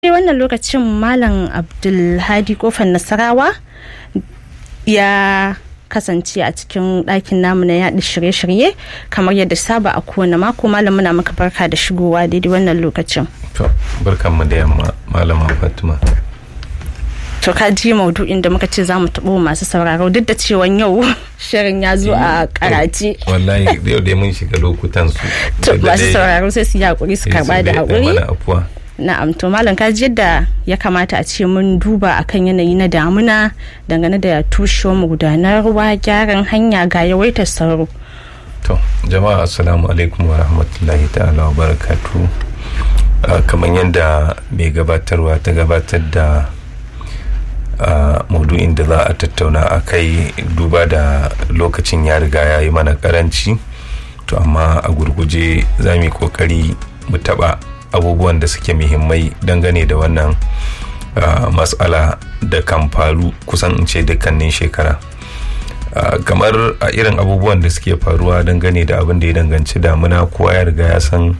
wannan lokacin malam abdulhadi kofar nasarawa ya kasance a cikin ɗakin namu na yaɗa shirye-shirye kamar yadda saba a kowane mako malam muna maka barka da shigowa daidai wannan lokacin to barkan mu da yamma malama fatima to ka ji maudu'in da muka ce za mu taɓo masu sauraro duk da cewa yau shirin ya zo a karace wallahi yau dai mun shiga lokutan su to masu sauraro sai su yi hakuri su karba da hakuri na'am to malam ka ji yadda ya kamata a ce mun duba akan yanayi na damuna dangane da tushewar magudanar ruwa gyaran hanya ga yawaitar sauro to jama'a assalamu alaikum wa rahmatullahi ta'ala wa barakatu kamar yadda mai gabatarwa ta gabatar da maudu'in da za a tattauna a kai duba da lokacin ya riga ya yi mana karanci to amma a gurguje za mu yi kokari mu taba abubuwan da suke muhimmai dangane da wannan matsala da kan faru kusan in ce dukkanin shekara kamar a irin abubuwan da suke faruwa dangane da abin da ya danganci damuna kowa ya riga ya san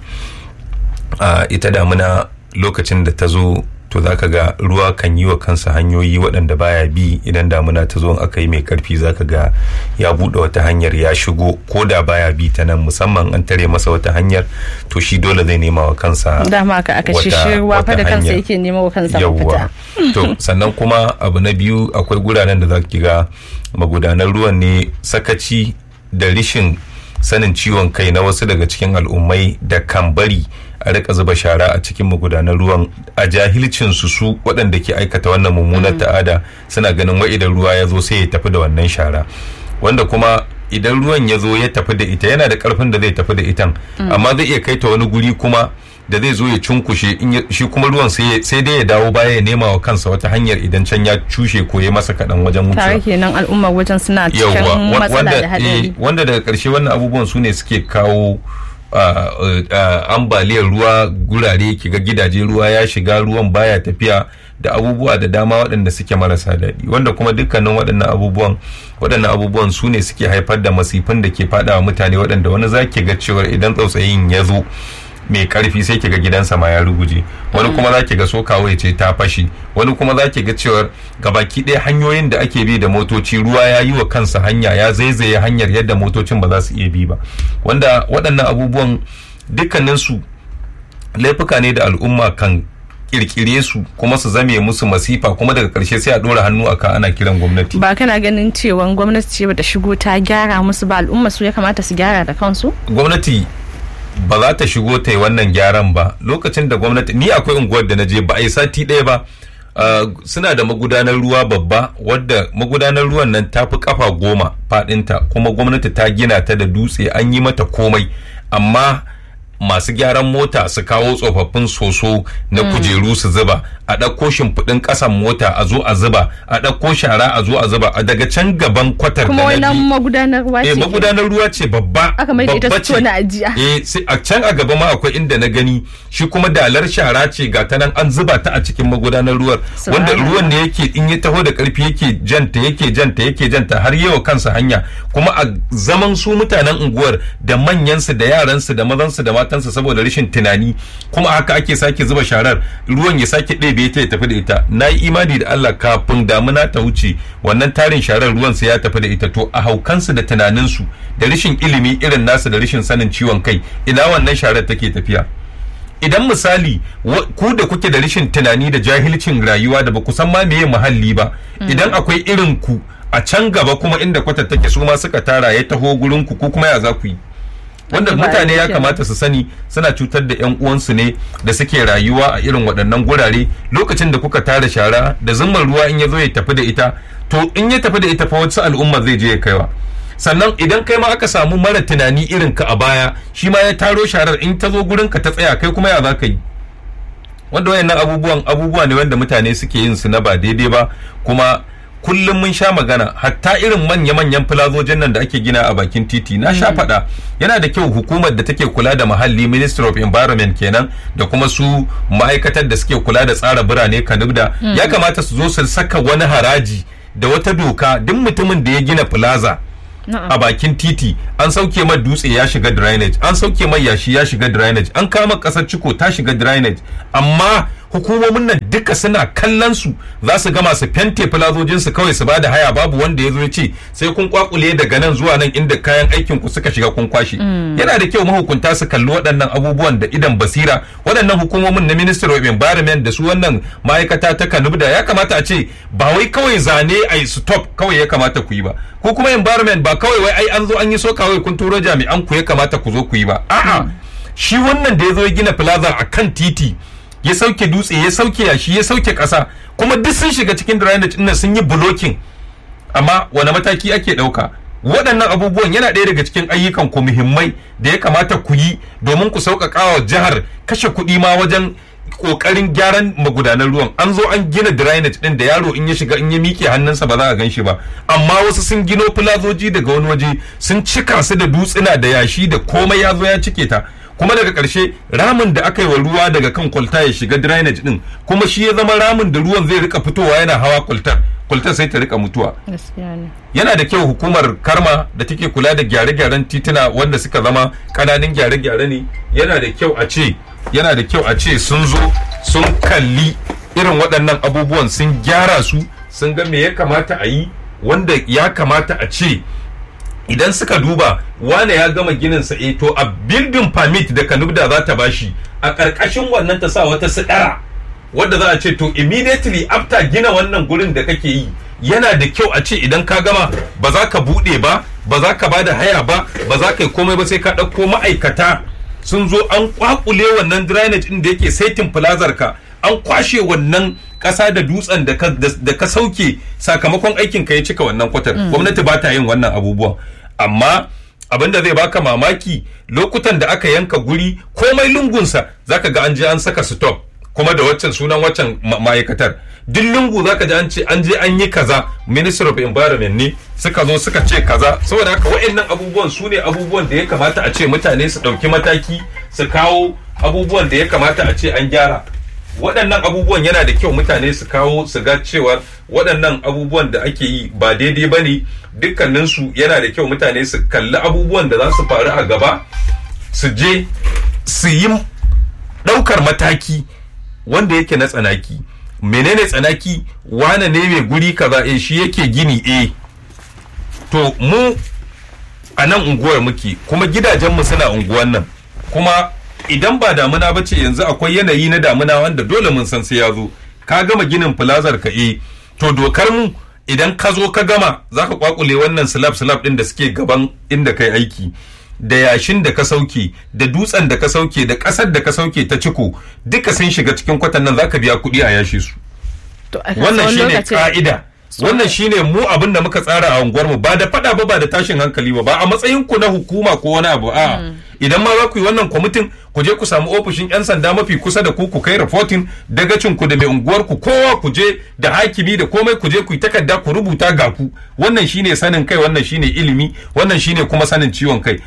ita damuna lokacin da ta zo to za ka ga ruwa kan yi wa kansa hanyoyi waɗanda baya bi idan damuna ta zo aka yi mai karfi za ka ga ya buɗe wata hanyar ya shigo ko da baya bi ta nan musamman an tare masa wata hanyar to shi dole zai nema wa kansa dama ka aka shi ruwa fa da kansa yake nema wa kansa mafita to sannan kuma abu na biyu akwai guraren da za ki ga magudanar ruwan ne sakaci da rishin sanin ciwon kai na wasu daga cikin al'ummai da kan bari a rika zuba shara a cikin magudanar ruwan a jahilcin su su waɗanda ke aikata wannan mummunar ta'ada suna ganin wai idan ruwa ya zo sai ya tafi da wannan shara wanda kuma idan ruwan ya zo ya tafi da ita yana da karfin da zai tafi da itan amma zai iya kai ta wani guri kuma da zai zo ya cunkushe shi kuma ruwan sai dai ya dawo baya ya nema wa kansa wata hanyar idan can ya cushe ko ya masa kaɗan wajen wucewa. Tare kenan al'ummar wajen suna cikin matsala da hadari. Wanda daga ƙarshe wannan abubuwan su ne suke kawo ambaliyar ruwa gurare kiga gidaje ruwa ya shiga ruwan baya tafiya da abubuwa da dama waɗanda suke marasa daɗi wanda kuma dukkanin waɗannan abubuwan waɗannan abubuwan su ne suke haifar da masifin da ke faɗawa mutane waɗanda wani zaki ga cewar idan tsautsayin ya zo mai karfi sai kiga gidansa ma ya ruguje wani kuma za ki ga sokawa ya ce ta fashi wani kuma za ki ga cewar gabaki ɗaya hanyoyin da ake bi da motoci ruwa ya yi wa kansa hanya ya zaizaye hanyar yadda motocin ba za su iya bi ba wanda waɗannan abubuwan dukkaninsu laifuka ne da al'umma kan kirkire su kuma su zame musu masifa kuma daga karshe sai a dora hannu aka ana kiran gwamnati ba kana ganin cewa gwamnati ce bata shigo ta gyara musu ba al'umma su ya kamata su gyara da kansu gwamnati ba za ta shigo ta yi wannan gyaran ba lokacin da gwamnati ni akwai unguwar da na je ba a yi sati ɗaya ba suna da magudanar ruwa babba wadda magudanar ruwan nan ta fi kafa goma faɗinta kuma gwamnati ta gina ta da dutse an yi mata komai amma masu gyaran mota su kawo tsofaffin soso na kujeru su zuba a ɗauko shimfiɗin ƙasan mota a zo a zuba a ɗauko shara a zo a zuba a daga can gaban kwatar kuma wannan magudanar ruwa ce magudanar ruwa ce babba aka mai da ita to na ajiya eh a can a gaba ma akwai inda na gani shi kuma dalar shara ce ga ta nan an zuba ta a cikin magudanar ruwan wanda ruwan ne yake in ya taho da karfi yake janta yake janta yake janta har yawa kansa hanya kuma a zaman su mutanen unguwar da manyansu da yaransu da mazansu da matansu saboda rashin tunani kuma haka ake sake zuba sharar ruwan ya sake ɗebe ta ya tafi da ita na yi imani da Allah kafin damuna ta wuce wannan tarin sharar ruwan sa ya tafi da ita to a haukansu da tunaninsu da rashin ilimi irin nasu da rashin sanin ciwon kai ina wannan sharar take tafiya idan misali ku da kuke da rashin tunani da jahilcin rayuwa da ba ku san ma meye muhalli ba idan akwai irin ku a can gaba kuma inda kwatar take su ma suka tara ya taho gurin ku ko kuma ya za ku yi wanda mutane ya kamata su sani suna cutar da yan uwansu ne da suke rayuwa a irin waɗannan gurare lokacin da kuka tara shara da zumar ruwa in ya zo ya tafi da ita to in ya tafi da ita fa wasu al'umma zai je ya kaiwa sannan idan kai ma aka samu mara tunani irin ka a baya shi ma ya taro sharar in ta zo gurin ka ta tsaya kai kuma ya za ka yi wanda wayannan abubuwan abubuwa ne wanda mutane suke yin su na ba daidai ba kuma kullum mun sha magana hatta irin manya-manyan filazojin nan da ake gina a bakin titi na sha faɗa yana da kyau hukumar da take kula da muhalli ministry of environment kenan da kuma su ma'aikatar da suke kula da tsara birane kanubda ya kamata su zo su saka wani haraji da wata doka duk mutumin da ya gina plaza a bakin titi an sauke mai dutse ya shiga drainage an sauke mai yashi ya shiga drainage an kama kasar ciko ta shiga drainage amma hukumomin nan duka suna kallon su za su gama su fente filazojin su kawai su bada haya babu wanda ya zo ya ce sai kun kwakule daga nan zuwa nan inda kayan aikin ku suka shiga kun kwashe yana da kyau mahukunta su kalli waɗannan abubuwan da idan basira waɗannan hukumomin na ministry of environment da su wannan ma'aikata ta kanubda ya kamata a ce ba wai kawai zane a stop kawai ya kamata ku yi ba ko kuma environment ba kawai wai ai an zo an yi so kawai kun turo jami'an ku ya kamata ku zo ku yi ba a'a shi wannan da ya zo ya gina plaza a kan titi ya sauke dutse ya sauke yashi ya sauke ƙasa kuma duk sun shiga cikin drainage ɗin sun yi blocking amma wani mataki ake ɗauka waɗannan abubuwan yana ɗaya daga cikin ayyukan ku muhimmai da ya kamata ku yi domin ku sauƙaƙa wa jihar kashe kuɗi ma wajen ƙoƙarin gyaran magudanan ruwan an zo an gina drainage ɗin da yaro in ya shiga in ya miƙe hannunsa ba za a gan shi ba amma wasu sun gino filazoji daga wani waje sun cika su da dutsuna da yashi da komai ya zo ya cike ta kuma daga ƙarshe ramin da aka yi wa ruwa daga kan kwalta ya shiga drainage din kuma shi ya zama ramin da ruwan zai rika fitowa yana hawa kwaltar kwaltar sai ta rika mutuwa yana da kyau hukumar karma da take kula da gyare-gyaren tituna wanda suka zama ƙananan gyare-gyare ne yana da kyau a ce yana da kyau a ce sun zo sun kalli irin waɗannan abubuwan sun gyara su sun ga me ya kamata a yi wanda ya kamata a ce idan suka duba wane ya gama ginin sa eh to a building permit da kanubda za ta bashi a ƙarƙashin wannan ta sa wata sidara wadda za a ce to immediately after gina wannan gurin da kake yi yana da kyau a ce idan ka gama ba za ka buɗe ba ba za ka bada haya ba ba za ka yi komai ba sai ka ɗauko ma'aikata sun zo an kwakule wannan drainage ɗin da yake saitin plazar ka an kwashe wannan ƙasa da dutsen da ka sauke sakamakon aikin ka ya cika wannan kwatar gwamnati ba ta yin wannan abubuwan amma abinda zai baka mamaki lokutan da aka yanka guri komai lungunsa zaka ga an je an saka stop kuma da waccan sunan waccan ma'aikatar duk lungu zaka ji an ce an je an yi kaza minister of environment ne suka zo suka ce kaza saboda haka wa'annan abubuwan su ne abubuwan da ya kamata a ce mutane su ɗauki mataki su kawo abubuwan da ya kamata a ce an gyara waɗannan abubuwan yana da kyau mutane su kawo su ga cewa waɗannan abubuwan da ake yi ba daidai ba ne dukkaninsu yana da kyau mutane su kalli abubuwan da za su faru a gaba su je su yi ɗaukar mataki wanda yake na tsanaki menene tsanaki wane ne mai guri kaza eh shi yake gini eh to mu a nan unguwar muke kuma gidajenmu suna unguwar nan kuma idan ba damuna ba ce yanzu akwai yanayi na damuna wanda dole mun san sai ya zo ka gama ginin filazar ka eh to dokar mu idan ka zo ka gama za ka kwakule wannan slab slab din da suke gaban inda kai aiki da yashin da ka sauke da dutsen da ka sauke da ƙasar da ka sauke ta ciko duka sun shiga cikin kwatan nan za ka biya kuɗi a yashe su wannan shine ka'ida wannan shine mu abin da muka tsara a unguwarmu ba da fada ba ba da tashin hankali ba ba a matsayin ku na hukuma ko wani abu a idan ma za ku yi wannan kwamitin ku je ku samu ofishin yan sanda mafi kusa da ku ku kai reporting dagacin ku da mai unguwar ku kowa ku je da hakimi da komai ku je ku yi takarda ku rubuta ga ku wannan shine sanin kai wannan shine ilimi wannan shine kuma sanin ciwon kai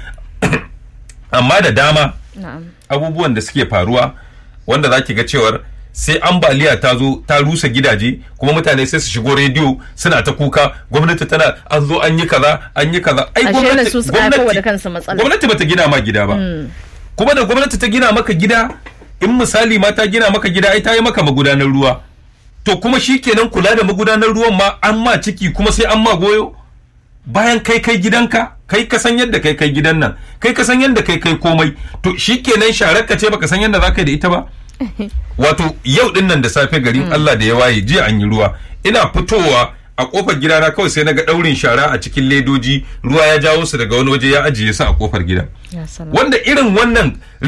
amma da dama abubuwan da suke faruwa wanda za ki ga cewar sai ambaliya ta zo ta rusa gidaje kuma mutane sai su shigo rediyo suna ta kuka gwamnati tana an zo an yi kaza an yi kaza ai gwamnati bata gina ma gida ba kuma da gwamnati ta gina maka gida in misali ma ta gina maka gida ai ta yi maka magudanar ruwa to kuma shikenan kula da magudanar ruwan ma an ma ciki kuma sai an ma goyo bayan kai kai gidanka kai ka san yadda kai kai gidan nan kai ka san yadda kai kai komai to shikenan sharar ka ce baka san yadda zaka yi da ita ba wato yau din nan da safe garin Allah da ya waye jiya an yi ruwa ina fitowa a kofar gidana kawai sai naga daurin shara a cikin ledoji ruwa ya jawo su daga wani waje ya ajiye su a kofar gidan wanda irin wannan